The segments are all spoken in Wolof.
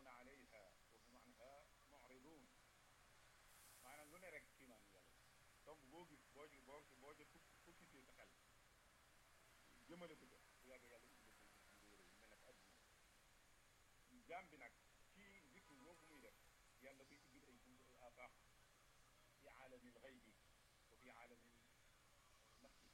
yamurruuna alayha wa hum anha mu'ridun maanaam lu ne rek kiimaan yàlla tomb boo gis boo ci boo ci boo ci focusé sa xel jëmale ko ca bu yàgg yàlla indi ko ci réew yi mel ne adduna jaam bi nag ci zikru boobu muy def yàlla koy ubbil ay buntu ay afaax fi aalamil xaybi wa fi aalamil nafsi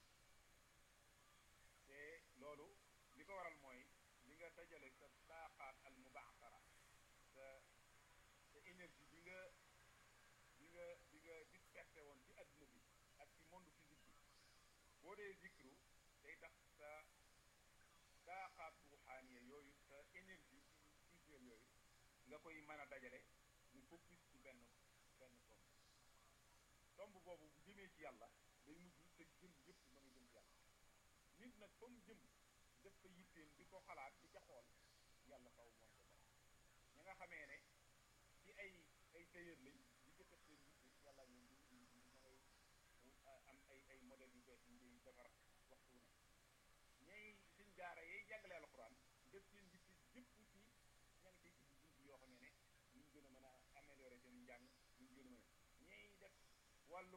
te loolu li ko waral mooy li nga dajale sa taaqaat al mubaxara sa sa énergie bi nga bi nga bi nga dispersé woon ci adduna bi ak ci monde physique bi boo dee zikru day tax sa taaqaat ruuxaaniya yooyu sa énergie spirituelle yooyu nga koy mën a dajale mu focus ci benn benn tomb tomb boobu bu jëmee ci yàlla day mujj sa jëm yëpp ma nga jëm ci yàlla nit nag fa mu jëm def ko yitteem di ko xalaat di ca xool yàlla faw moom ko def ña nga xamee ne ci ay ay tailleur lañ di ko def seen yitte yàlla ñoom di di di ma ngay am ay ay modèles yu bees yu ngay defar waxtu ne ñay suñ jaara yay jàngale alxuraan def seen yitte jëpp ci ña ngi ciy ubbi bunt yoo xamee ne ñu gën a mën a améliorer seen njàng ñu gën a mën a ñay def wàllu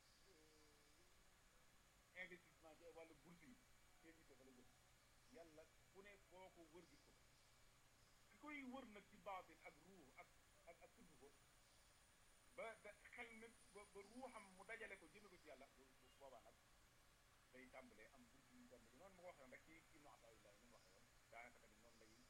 investissement ci wàllu bourse yi seen yitte fa la jëm yàlla ku ne boo ko wër gis ko ki koy wër nag ci baatin ak ruux ak ak ak tudd ko ba da xel nag ba ba ruuxam mu dajale ko jëme ko ci yàlla bu boobaa nag day tàmbalee am bunt yu tàmbali noonu ma ko waxee rek ci ibnu ataillah ni mu waxee woon daanaka tamit noonu lay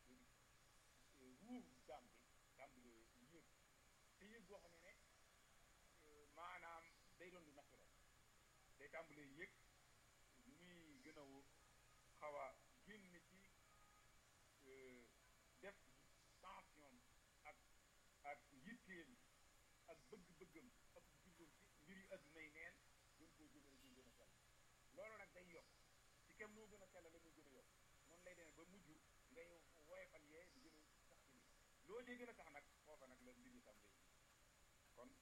ruux jaam bi tàmbalee yéeg te yéeg boo xam ne ne maanaam day doon lu naturel day tàmbalee yéeg lu muy gën a xaw a génn ci def tension ak ak yitteem ak bëgg-bëggam ak jubloom ci mbir yu adduna yi neen gën koo jëmale ñu gën a sell loolu nag day yokk ci kem noo gën a sell la muy gën a yokk noonu lay demee ba mujj ngay woyefal yee di gën a sax ci lii loo cee gën a sax nag foofa nag la mbir yi tam lay kon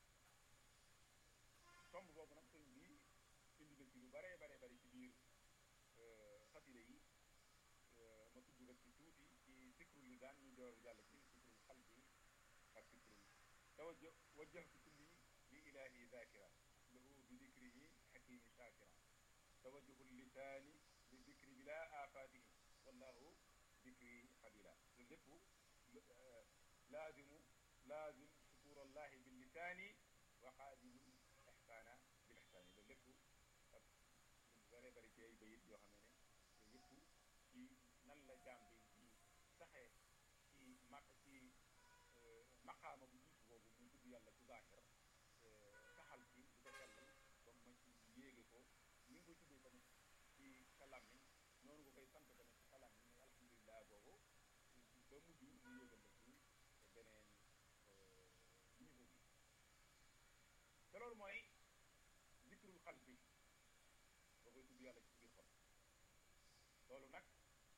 tomb boobu nag sëñ bi indi na ci lu bare bare bari ci biir xasida yi ma tudd rek ci tuuti ci sikrul lisaan ñu door jàll ci sikrul xalbi ak sikrul tawajja wajjahtu kulli li ilahi zakira lahu bi dikrihi xakimi shakira tawajjuhu lisaani bi dikri bila afatihi wallahu dikri xabila loolu lépp laazimu laazim sukur allahi bil lisaani wa xaadimul ixsaana bil ixsaani loolu lépp ak lu bare bari ci ay bayit yoo xam ne ne yëpp ci nan la jaam bi di saxee ci ma ci maqaama bu jiitu boobu muy tudd yàlla ci zaahir saxal ci di ko sellal comme ma ci yéege ko ni nga koy tuddee tamit ci sa làmmiñ noonu nga koy sant tamit ci sa làmmiñ muy alhamdulilah boobu ba mujj mu yéegal la ci beneen niveau bi te loolu mooy zikrul xal bi boo koy tudd yàlla ci biir xol loolu nag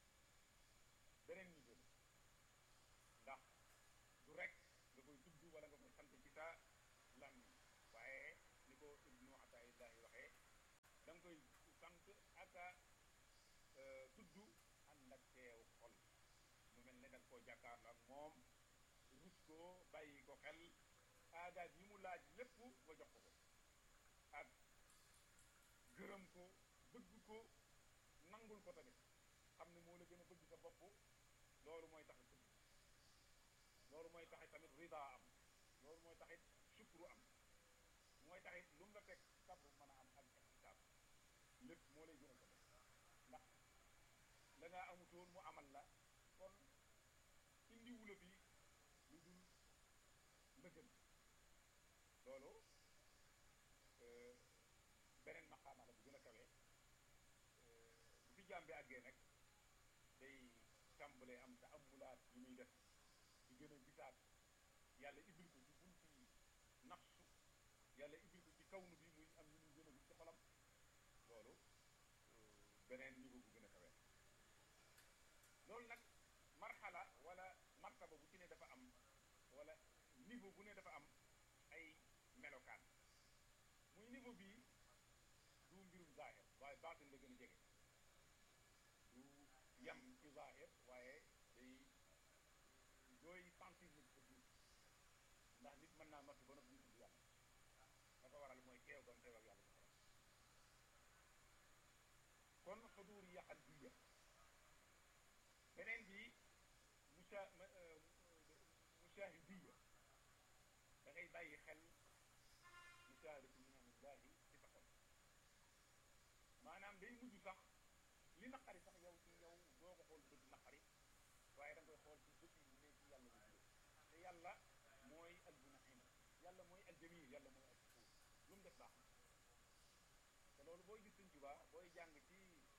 beneen niveau la ndax du rek nga koy tudd wala nga koy sant ci sa làmmiñ waaye ni ko ibnu ataillahi waxee da nga koy sant ak a tudd ànd ak teew xol mu mel ne da nga koo jàkkaarloo ak moom rus ko bàyyi ko xel aadaat yi mu laaj lépp nga jox ko ko ak gërëm ko bëgg ko nangul ko tamit xam ne moo la gën a bëgg sa bopp loolu mooy taxit bëgg loolu mooy taxit tamit rida am loolu mooy taxit sukru am mooy taxit lu mu la teg sabru mën a am ak ixtisaab lépp moo lay gën a ko def ndax la ngaa amutoon mu amal la kon indiwu la fi lu dul lëgën loolu beneen maqaama la bu gën a kawee bu fi jàmbi àggee nag day tàmbalee am te amulaat yi muy def di gën a gisaat yàlla ibil ko ci bunti nafsu yàlla ibil ko ci kawnu bi muy am ñu muy gën a gis ci xolam loolu beneen niveau bu gën a kawee loolu nag marxala wala martaba bu ci ne dafa am wala niveau bu ne dafa am ay melokaan muy niveau bii du mbirum zaahir waaye baatin la gën a jege du yam ci zaahir waaye day dooy sentir ndax nit mën naa noppi ba noppi ñu tudd yàlla la ko waral mooy teew gam teew ak yàlla ci xolam kon xuduur yi qalbiya beneen bi musa musaahidiya da ngay bàyyi xel musaahadatu ni'amillahi ci sa xol maanaam day mujj sax li naqari sax yow ci yow doo ko xool bët naqari waaye da nga koy xool ci bët yi ne ci yàlla la jóge te yàlla mooy almunaim yàlla mooy aljamil yàlla mooy alfuur lu mu def baax na te loolu booy gis Sëñ Tuubaa booy jàng ci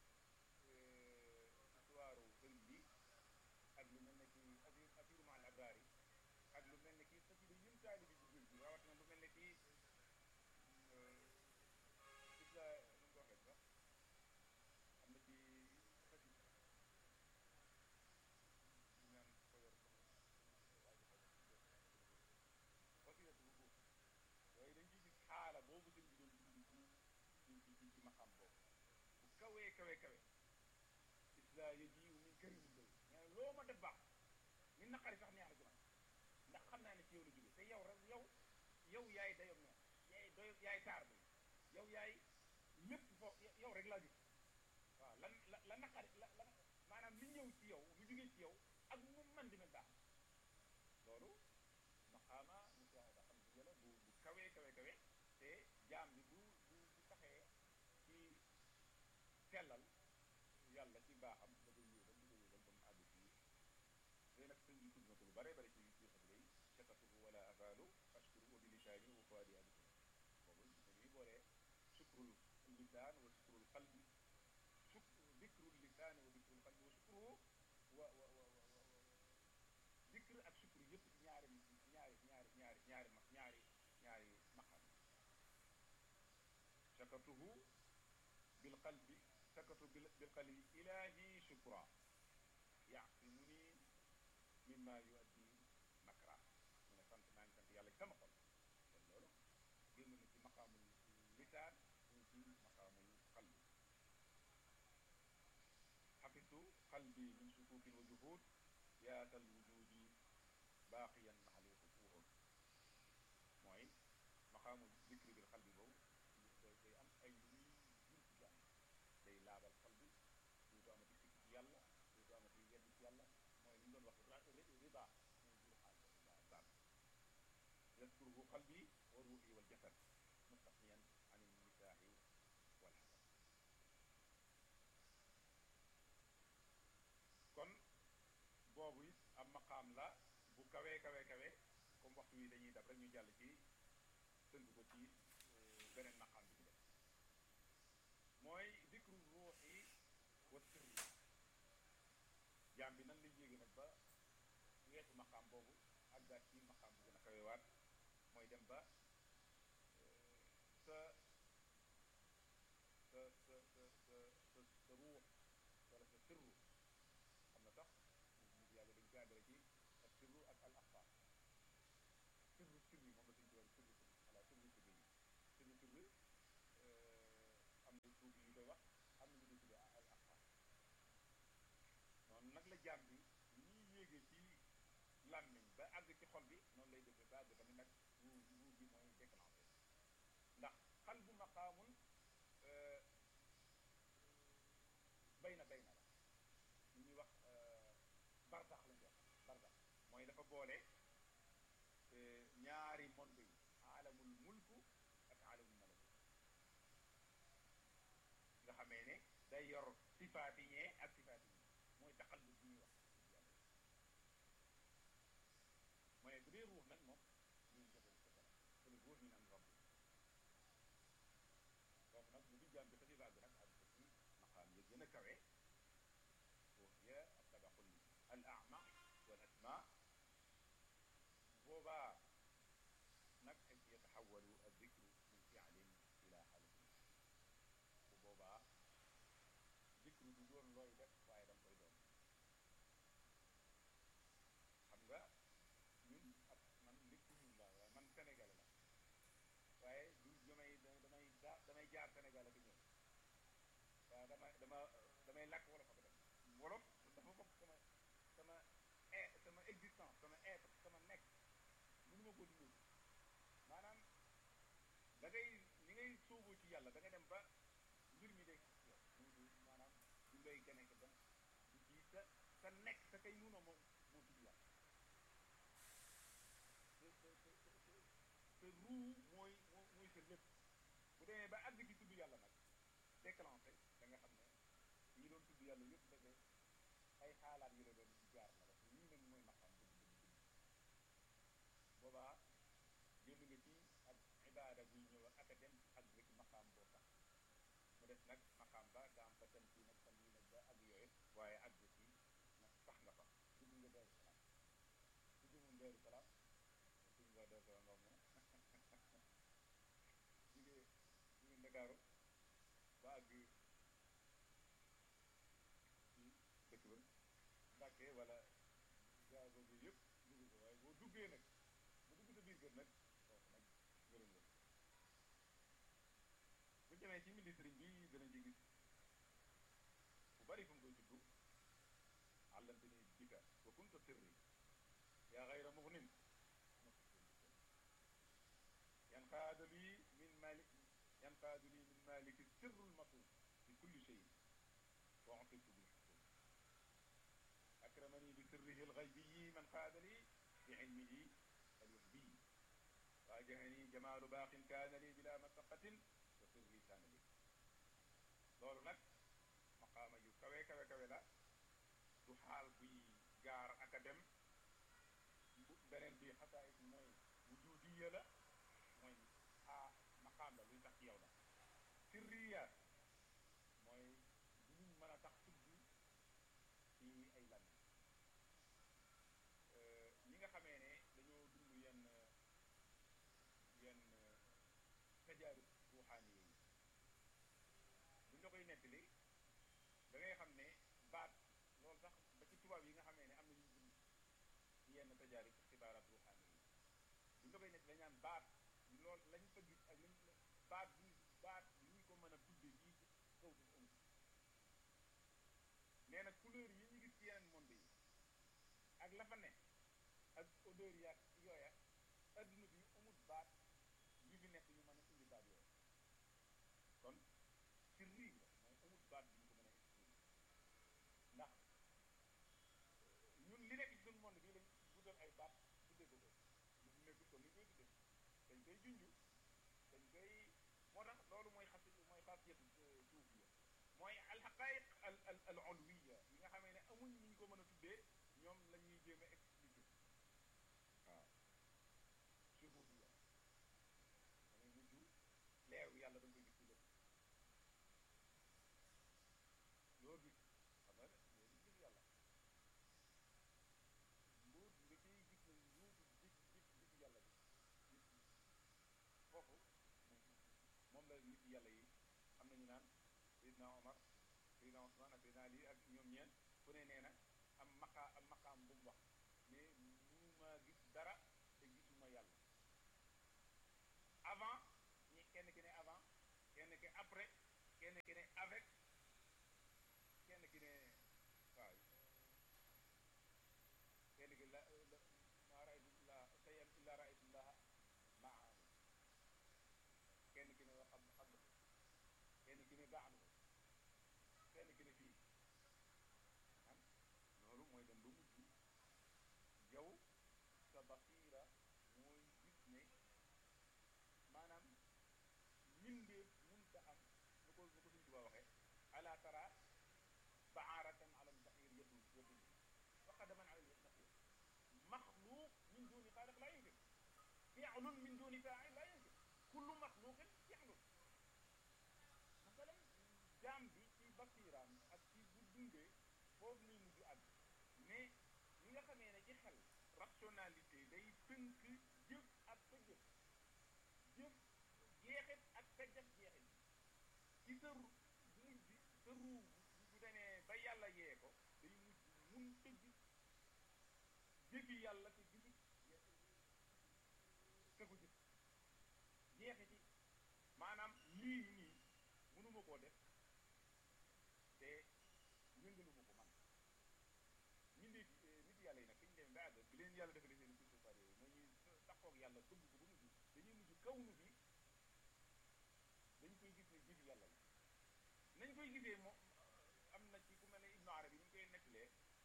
histoire sëriñ bi ak lu mel ne ki asir asiru ma al abraari ak lu mel ne ki xasida yëm taalibi bi géej gi rawat na lu mel ne ki isla nu mu ko waxee sax am na ci xasida ñu naan ko yor xasidatu bu góor yooyu dañ ciy gis xaala boobu sëñ bi doon dund ci ci ci ci ci maqam boobu bu kawee kawe kawe isla yajiu min karim lay mais loo ma def baax mi naqari sax neex na ci man ndax xam naa ne ci yow la jóge te yow rek yow yow yaay dayob neex yaay doy yaay taar bi yow yaay lépp foo yow rek laa gis waaw lan la la naqari la la maanaam li ñëw ci yow lu jógee ci yow ak mu man di mel baax loolu maqaama musaahada xam si la bu bu kawee kawe kawe te jaam bi bu bu bu taxee ci sellal yàlla ci baaxam da koy yéegal da koy yéegal ba mu àgg fii léegi nag sëñ bi tudd na ko lu bare bare ci ci xasida yi shakatuhu wala abalu ashkuru wa bi lisaani wa fuadi adikun boobu dañuy boolee sukrul lisaan wa sukrul qalbi suk dikrul lisaan wa dikrul qalbi wa sukruhu wa wa wa wa dikr ak sukru yëpp ci ñaari ñaari ñaari ñaari ñaari ma ñaari ñaari maqam shakatuhu bil qalbi sakatu bil qalbi ilahi shukra yaasimuni mimma yuaddi makra mu ne sant naa ngi sant yàlla ci sama xol kon loolu génn na ci maqaamul lisaan ñu ci maqaamul qalbi xafistu qalbi min sukukin wa juhud yaatal wujudi baaqiyan maxali xufuur mooy maqaamul dikri bil qalbi boobu day day am ay lu muy jur ci jàmm day laabal xol bi duutu amati sikk ci yàlla duutu amati yedd ci yàlla mooy li ñu doon wax rida mooy jur xaal baat yadkuruhu qalbi wa ruuxi wal jasad mustaqniyan an nisaahi wal xasad kon boobu it am maqaam la bu kawee kawee kawee comme waxtu wi dañuy dab rek ñu jàll ci tënk ko ci beneen maqaam bi ci def mooy dikru ruuxi wa sirri jaam bi nan lay yéege nag ba weesu maqaam boobu àggaat ci maqaam bu gën a kawewaat mooy dem ba sa sa sa sa sa sa sa ruux wala sa sirru xam na sax nit yàlla dañ jaagale ci ak sirru ak al axfaar sirru sirri moom la suñ ci war sirru sirri voilà sirru sirri yi sirru sirri am na suuf yu koy wax am na ñu koy tuddee al axfaar noonu nag la jaam bi ni ñuy yéegee ci làmmiñ ba àgg ci xol bi noonu lay defee ba àgg tamit nag ruur ruur bi mooy déclenché ndax xal bu maqaamun bay na bay na la li ñuy wax barsax lañu wax barsax mooy dafa boole ñaari monde yi aalamul mulku ak aalamul malakut nga xamee ne day yor sifaati ñee ak sifaati ñee mooy taxallus bi ñuy wax yàlla mooy bu dee ruux nag moom ñun jafewu kese la te lu ruux min am rabbi foofu nag bu di jaam bi xasi baag nag ak ci maqaam yi gën a kawe وهي الطبق الأعمق والأسماء boobaa nag يتحول الذكر من فعل إلى حالة bu boobaa zikru du doon looy def waaye danga koy doon xam nga ñun ak man nit ku ñuul laa waaye man sénégalais la waaye du damay damay damay jaar Sénégal ak ñëw waaw dama dama damay làkk wolof ak dem wolof dafa bokk sama sama sama existence sama être sama nekk mënu ma ko dundee maanaam da ngay ni ngay sóoboo ci yàlla da nga dem ba mbir mi day xas yow mu maanaam du ngay gane ko dem du ci sa sa nekk sa kay nuuna moom moo tudd yàlla te te te te te ruu mooy moo mooy sa lépp bu demee ba àgg ci tudd yàlla nag déclenché da nga xam ne ñi doon tudd yàlla yëpp da ngay ay xaalaat yu la doon jaar la parce que lii nag mooy maqaam dëgg dëgg dëgg boobaa génn nga ci ak ibaada buy ñëw ak a dem ak rek maqaam boo tax mu des nag maqaam ba nga am fa dem fii nag fan yii nag ba ak yooyu waaye ak ci nag sax nga fa dugg nga Daaru Salaam ku jëmoon Daaru Salaam dugg nga Daaru Salaam nga moom jugee jugee Ndakaaru ba àgg ci dëkk ba Mbàkke wala gaa boobu yëpp dugg ko waaye boo duggee nag bu dugg sa biir kër nag foofu nag gërëm nga bu demee ci ministre bi danañ ci gis bu bari fu mu koy tudd àllante ni bika wa kunta sirri yaa xayra mugnin yanqaadu lii min malik yanqaadu lii min maliki sirrul matum fi kulli shay wa utiltu bil xukum akramani bi sirrihi alxaybiyi man qaada li bi ilmihi alwahbiyi waajahani jamaalu baaqin kaana li bila masaqatin wa sirri kaana li loolu nag maqaama yu kawe kawe kawe la du xaal buy gaar ak a dem beneen bi xasaayit mooy wujudiya la mooy a maqaam la luy tax ci yow la sirriya mooy du luñ mën a tax tudd ci ay lan ñi nga xamee ne dañoo dund yenn yenn tajaarib ruuxaani yi buñ la koy nettali da ngay xam ne baat loolu sax ba ci tubaab yi nga xamee ne am na ñu dund ci yenn tajaarib xibaaraat ruuxaani yi buñ la koy nettali dañ naan baat loolu lañ fa gis ak lañ baat bu baat li ñu ko mën a tuddee fii ci kaw suuf amul nee na couleur yi ñu gis ci yeneen monde yi ak la fa ne ak odeur ya yooya adduna bi amul baat yu fi nekk ñu mën a indi baat yooya kon ci rii la mooy amul baat bi ñu ko mën a expliquer ndax ñun li nekk ci suñu monde bii lañ guddal ay baat tuddee ko ko lu fi nekkul kon ñu koy tuddee dañ koy junju dañ koy moo tax loolu mooy xas mooy xasiyatu suufiya mooy alxaqaiq al al al ulwiya yi nga xamee ne amuñ ñu ko mën a tuddee ñoom la ñuy jéem a expliquer waaw suufiya dangay mujj leeru yàlla da nga koy gis ci lépp loo gis xam nga loo gis gis yàlla mbuut nga ciy gis ne mbuutu gis gis gis yàlla bi foofu moom la nit yàlla yi am nañu naan Seydina Omar Seydina Ousmane ak Seydina Ali ak ñoom ñeen fu ne nee na am maqaa am maqaam bu mu wax mais mënuma gis dara te gisuma yàlla avant ñi kenn ki ne avant kenn ki après kenn ki ne avec kenn ki ne waaw kenn ki la la maa raaytu la sayan illa raaytu llaha maahu kenn ki ne wa xam xam kenn ki ne baax kenn ki ne fii am loolu mooy dem ba mujj yow sa basiira mooy gis ne maanaam mbindeef munta am nu ko nu ko suñ tuba waxee ala tara baaratan ala lbaxir yadul yadul wa qadaman ala lbaxir maxluuq min duni xaaliq laa yumkin fi'lun min duni faa'il laa yumkin kullu maxluqin fi'lun masalan jaam bi ci basiiraam ak ci bu dundee foofu lay mujj àgg mais ñi nga xamee ne ci xel rationalité day tënk jëf ak sa jëf jëf jeexit ak sa jëf jeexit ci sa ru mujj sa ruu bu demee ba yàlla yee ko day mujj mun tëgg jëfi yàlla te gisut ka ko jëf jeexiti maanaam lii nii mënuma koo def te yëngaluma ko man ñun de nit yàlla yi nag fi ñu demee ba àgg bi leen yàlla defalee seen suuf yooyu mooy ñuy taxaw ak yàlla bëgg ko ba mujj dañuy mujj kawnu bi dañ koy gis ne jëfi yàlla la nañ koy gisee moom am na ci ku mel ne Ibnu Arabi ni ñu koy nettalee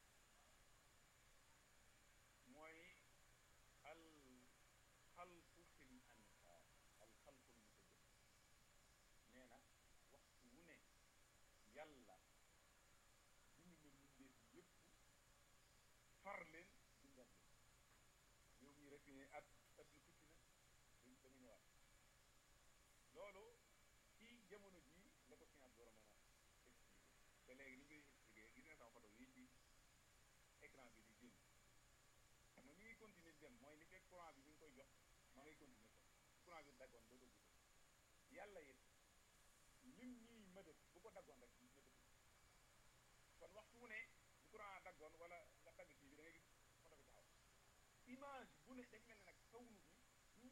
mooy al xalqu fil anfaar al xalqu mutajadid nee na waxtu wu ne yàlla bind na mbindeef yépp far leen bindaat leen yow mii rek ne at at lu tukki na dañ da nga ñëwaat loolu ci jamono jii la ko science war a mën a expliquer te léegi ni ñu koy expliquer gis nga sama photo yi ci écran bi di génn xam nga mi ngi continuer di dem mooy li fekk courant bi mi ngi koy jox ma ngay continuer ko courant bi daggoon doo doo gudde yàlla it lim ñuy mëdët bu ko daggoon rek ñu mëdët kon waxtu wu ne bu courant daggoon wala nga dagg kii bi da ngay gis photo bi taxaw image bu ne dafa mel ne nag kawnu bi du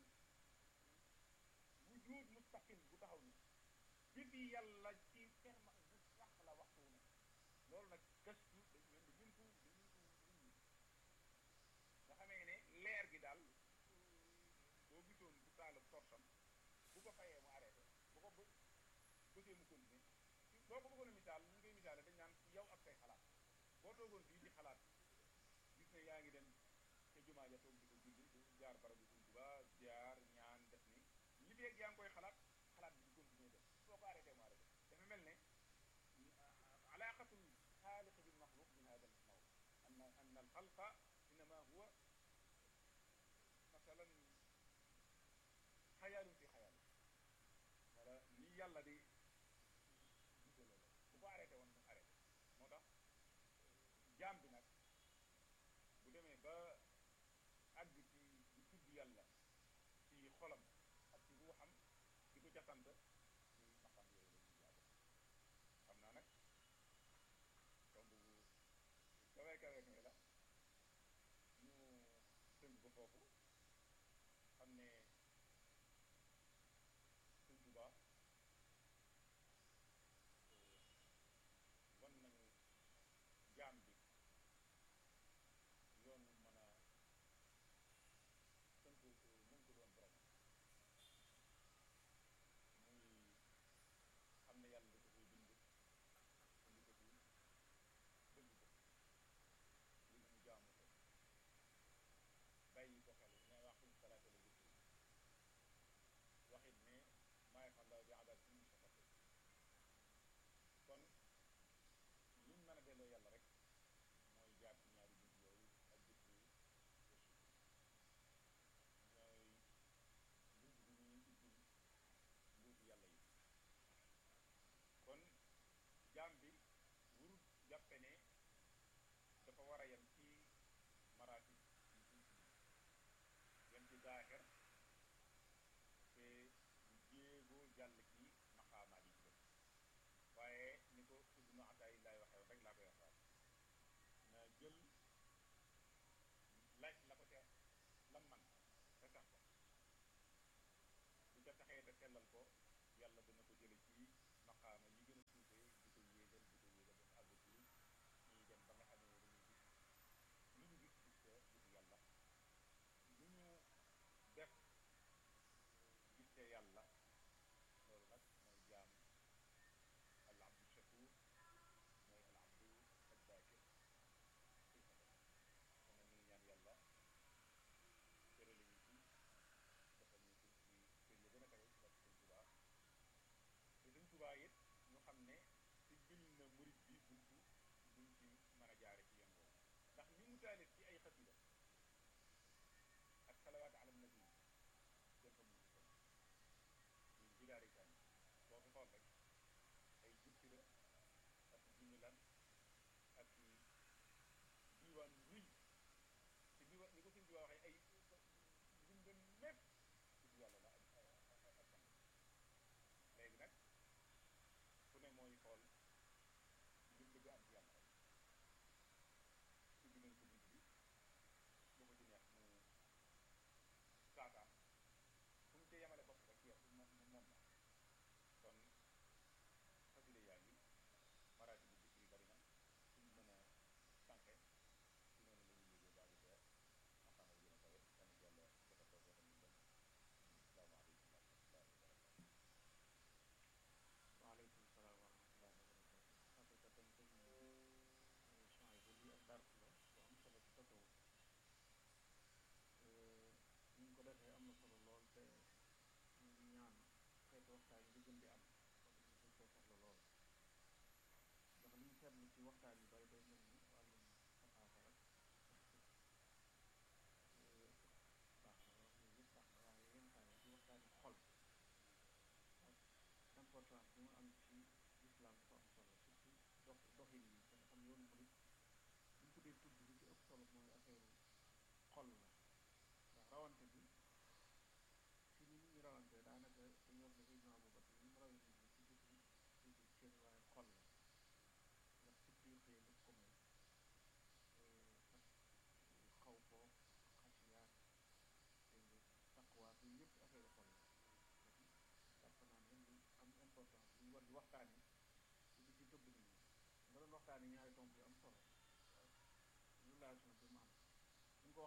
wujud mustaqim bu taxaw ni jëfi yàlla ci ferma bu sax la waxtu wu ne loolu nag gëstu dañ leen di muntu di muntu nit ñi nga xamee ne leer gi daal boo gisoon bu taal torsam bu ko fayee mu arrêté bu ko bë bëggee mu continuer boo ko bëggoon a misaal ñu ngi koy misaale dañ naan yow ak say xalaat boo toogoon fii di xalaat gis ne yaa ngi dem te jumaa ja toog di ko julli du jaar barabu Sëñ Tuubaa jaar ñaan def ni li feeg yaa ngi koy xalaat xalaat bi di continuer def soo ko arrêté mu arrêté dafa mel ne alaqatul xaaliq bil maxluq min hada al naw anna anna al xalqa innama huwa masalan xayaalun fi xayaal wala ni yàlla di gisale la bu ko arrêté woon mu arrêté moo tax jaam bi nag bu demee ba àgg ci di tudd yàlla ci xolam ak ci ruuxam di ko ca sant ci maqam yooyu la ñuy yàgg xam naa nag tomb bu kawe kawe kawe la ñu tënk ko foofu xam ne Sëñ Tuubaa wan nañu jaam bi yoon mën a tënk mën ko doon borom muy xam ne yàlla da ko koy bind indi ko fi bëgg ko ngir mu jaamu ko bàyyi ko xel ne waxim salaata la zikri waxit ne maa yafallahu bi ibadihi min shafatin kon liñ mën a delloo yàlla rek mooy jaar ci ñaari bunt yooyu ak zikri ñooy bunt bi ñuy ubbil mbuuti yàlla yi kon jaam bi wurut jàppe ne dafa war a yem ci maraatib yi ñu yem ci zaaxir te du jéegoo jàll ci maqaamaat yi ci def waaye ni ko ibnu ataay laay waxee rek laa koy waxaat na jël laaj la ko ca lam man te sax ko bu ca taxee te sellal ko yàlla dana ko jële ci maqaama yi gën a suufee di ko yéegal di ko yéegal ba mu àgg ci ñuy dem ba nga xam ne dañuy gis lu ñu gis gis ko gis yàlla lu ñu def gis te yàlla loolu nag mooy jaam al abdu shakur mooy al abdu addakir kon nag ñu ngi ñaan yàlla tërale ñu ci defal ñu ci ci kër ya gën a kawe ci barke Sëñ Tuubaa te Sëñ Tuubaa it ñu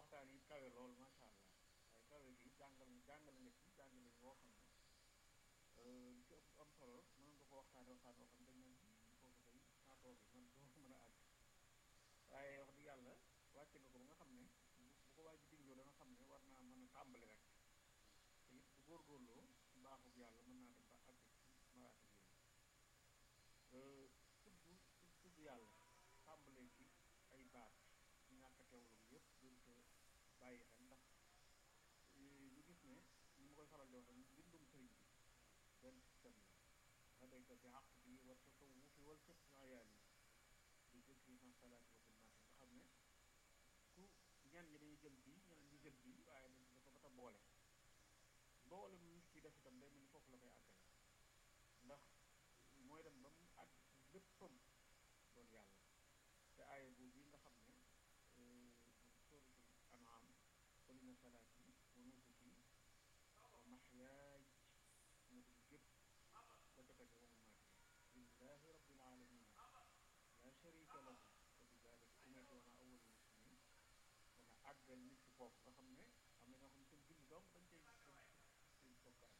waxtaan yi kawe lool macha allah waaye kawe gi jàngal jàngale nga ci jàngale woo xam ne li ci ëpp am solo mën nga ko waxtaane waxtaan woo xam dañ naan foofu day naa toogi man doo mën a àgg waaye wax dëgg yàlla wàcce nga ko ba nga xam ne bu ko waaj digloo da nga xam ne war naa mën a tàmbali rek te it bu góorgóorloo baaxub yàlla mën naa dem ba àgg ci maraati yooyu tudd tudd yàlla tàmbalee ci ay baat ñàkk teewlu yëpp gën ko bàyyi xel ndax ñu gis ne ni ma koy faral di wax rek bindum sëriñ bi benn système la radayka bi àq bi war sa taw wufi wal fépp ayaal yi di jëkk na salaati wa filmaati nga xam ne ku ñenn ñi dañuy jël bii ñeneen ñi jël bii waaye dañ dafa ba ta boole mboolem nit ki def itam day mel ni foofu la koy àggale ndax mooy dem ba mu àgg léppam doon yàlla te aaya boobu bi nga xam ne suratul an'am qul inna salaati wa nusuki wa mahyaaya mu dul gépp ba ca tege wa mamaati lillahi rabbil alamin la sharika lahu wa bi dalika umirtu wa ana awwalul muslimin dana àggal nit ci foofu nga xam ne am na ñoo xam ne seen julli dong dañ cay seen bokkaay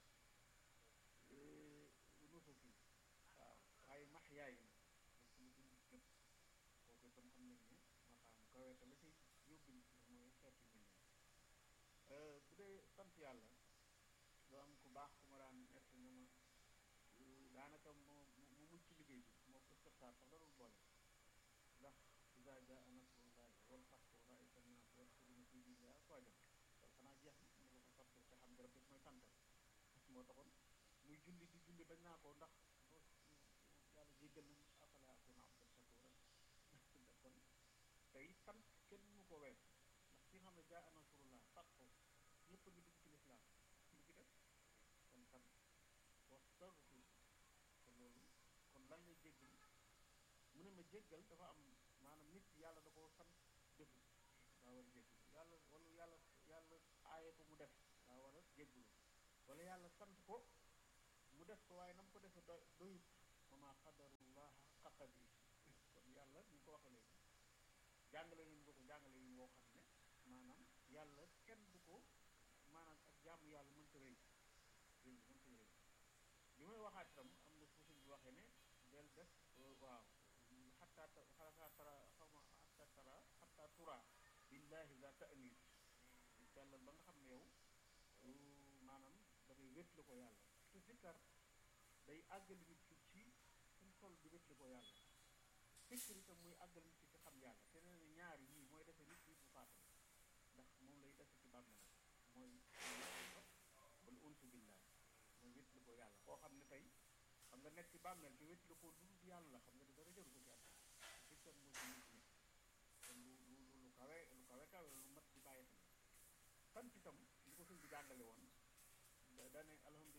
nusuki waaw waaye mahyaay nag dañ sama dund gépp kooku itam xam nañ ne maqaam kawe te la ci yóbbu nit ñi mooy xeet yu mel nii bu dee sant yàlla doo am ku baax ku ma daan nett na ma daanaka moo mu mucc ci liggéey bi moo ko sëptaar sax darul boole ndax iza jaa nasrullahi wal fathu wa ra'ayta an-naasa yadkhuluuna fii diinillaahi afwaajan loolu xanaa jeex na mu ko fa fàtte te xam nga rek mooy santal moo taxoon muy julli di julli bañ naa ko ndax yàlla jéggal na afalaa akuuna abdan shakuuran kon tey sant kenn mu ko wees ndax ki nga xam ne jaa nasrullah fathu ñëpp a ngi dugg ci lislaam lu ci def kon sant wastaghfir te loolu kon lan lay jéggal mu ne ma jéggal dafa am maanaam nit yàlla da koo sant deful daa war a jéggalu yàlla wala yàlla yàlla aaye ko mu def daa war a jéggalu wala yàlla sant ko mu def ko waaye na mu ko defee doy doyut wa maa qadarullah haqqa qadri kon yàlla ni ko waxee léegi jàngale nañu ko ko jàngale yi woo xam ne maanaam yàlla kenn du ko maanaam ak jaamu yàlla mënta rëy rëy mënta rëy li may waxaat itam am na fu suñ bi waxee ne del def waaw xataa xataa tara xaw ma xataa tara xataa tura billahi la ta'nis sellal ba nga xam ne yow maanaam da ngay wétli ko yàlla te sikkar day àggali nit ki ci suñ toll di wétli ko yàlla sikkar itam muy àggali nit ki ci xam yàlla te nee na ñaari yii mooy defe nit ki bu faatu ndax moom lay defe ci bàmmeelam mooy wala unsu billah mooy wétli ko yàlla koo xam ne tey xam nga nekk ci bàmmeel te wétli ko lu dul yàlla xam nga di dara jaru ko ci àdduna sikkar moo ci nit nit kon lu lu lu kawe lu kawe kawe lu mat di bàyyi xel sant itam li ko sëñ bi jàngale woon dane alhamdulilah